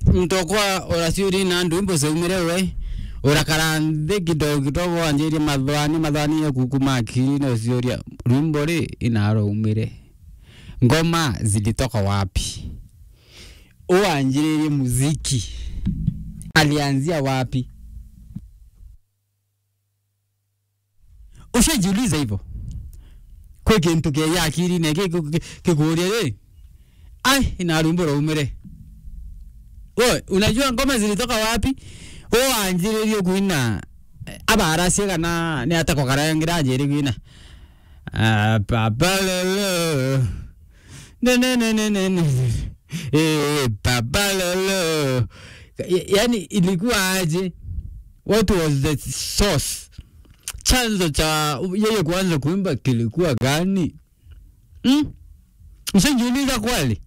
mtokwa urasiuri na ndumbo seumire we urakara nthi kidogo kidogo wanjirie mathwani mathwani ya kukuma akili na usiuria rwimbo ri inaro umire ngoma zilitoka wapi uanjiririe muziki alianzia wapi ushajiuliza hivyo kwi kintu keya akili ne kikuria ri ai ina rwimbo raumire we unajua ngoma zilitoka wapi uanjiririe kuina abarasi kana ni atako karangira anjiri kuina Ah, papa lolo ne ne ne ne ne ne eh papa lolo Ya- yani ilikuwa aje what was the source chanzo cha yeye kuanza kuimba kilikuwa gani hmm? Ushajiuliza kweli?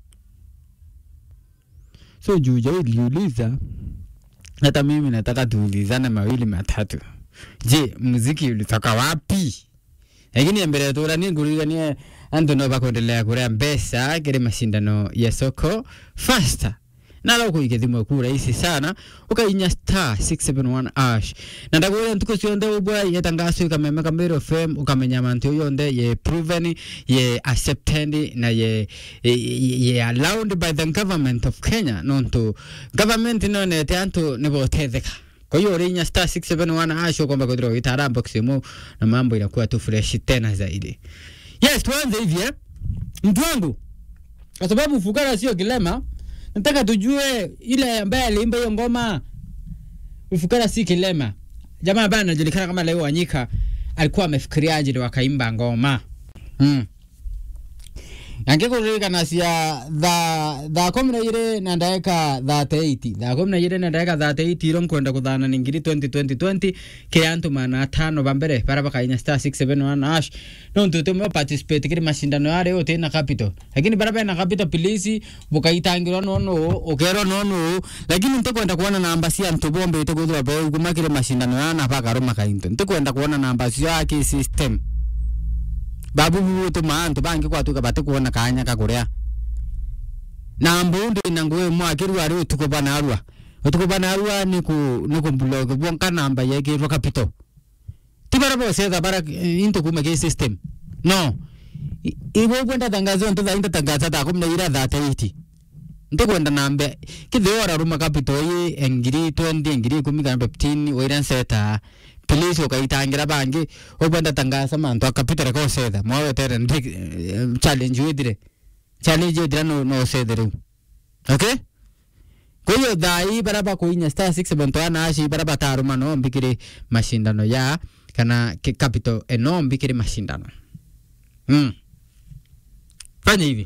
So juu iliuliza, hata mimi nataka tuulizane mawili matatu. Je, muziki ulitoka wapi? Lakini mbere turanie nguriganie antu no bakuendelea kurea mbesa kiri mashindano ya soko faster nala ukuike thimwe ku rahisi sana ukainya star 671 ash na ndakwira ntuku cionthe ubwa yetangaso ikameme kamiro fm ukamenya mantu yonde ye proven ye accepted na ye, ye, ye allowed by the government of kenya nontu government nonete antu nibotetheka kwa hiyo urinya star 671 ash ukomba kuthira gitara box imu na mambo inakuwa tu fresh tena zaidi yes tuanze hivi eh mtu wangu kwa sababu fukara sio kilema nataka tujue ile ambaye aliimba hiyo ngoma ufukara si kilema jamaa ambaye anajulikana kama leo wanyika alikuwa amefikiriaje ndio wakaimba ngoma mm. angikuririkana cia tha thaa kumi na igiri na ndagika thate eiti thaa kumi na igiri na ndagika thate eiti iro nkwenda kuthana ni ngiri 2020 kiri antu mana atano bambere bara bakainya star 671 ash no ntutu mwe participate kiri mashindano yare uti na capital lakini bara bena capital pilisi bukaitangirwa nono ukerwa nono lakini ntikwenda kuona namba cia antu bombe itikuthwa be kuma kiri mashindano yana bakaruma kainto ntikwenda kuona namba cio aki system babu butuma antu bangi kwatuka batikuona kanya kakuria na mbundu ina nguwe mwakiru ari utuko banarua utuko banarua ni ku ni ku blog bonka namba yake ro capital tibara bo setha bara eh, into kuma ke system no I- ibo kwenda tangazo ndo inda tangaza ta kumna ira that iti nti kwenda nambe kithiora ruma capital yi engiri 20 engiri 10 kana 15 wira seta police ukaitangira bangi ukwenda tangaza mantu akapitire ko setha mwawetere ndi eh, challenge withire challenge withire no no sethe riu okay kwa hiyo thai bara bakuinya star 671 aci bara bataruma no mbikiri mashindano ya kana ki- capital eno mbikiri mashindano mm. fanya hivi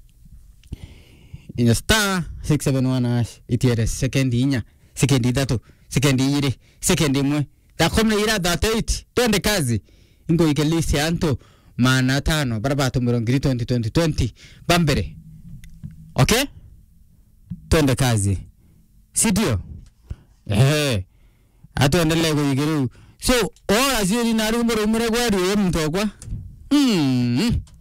inya star 671 ash itiere sekendi inya sekendi ithatu sekendi igiri sekendi imwe thakumi na ira thate eight twende kazi ingoike list ya antu mana tano bara batumiro ngiri 2020 bambere okay twende kazi sindio ehe atuendelee kuiga riu so ora ciuri na rumå rumå re gweri å mtokwa mm.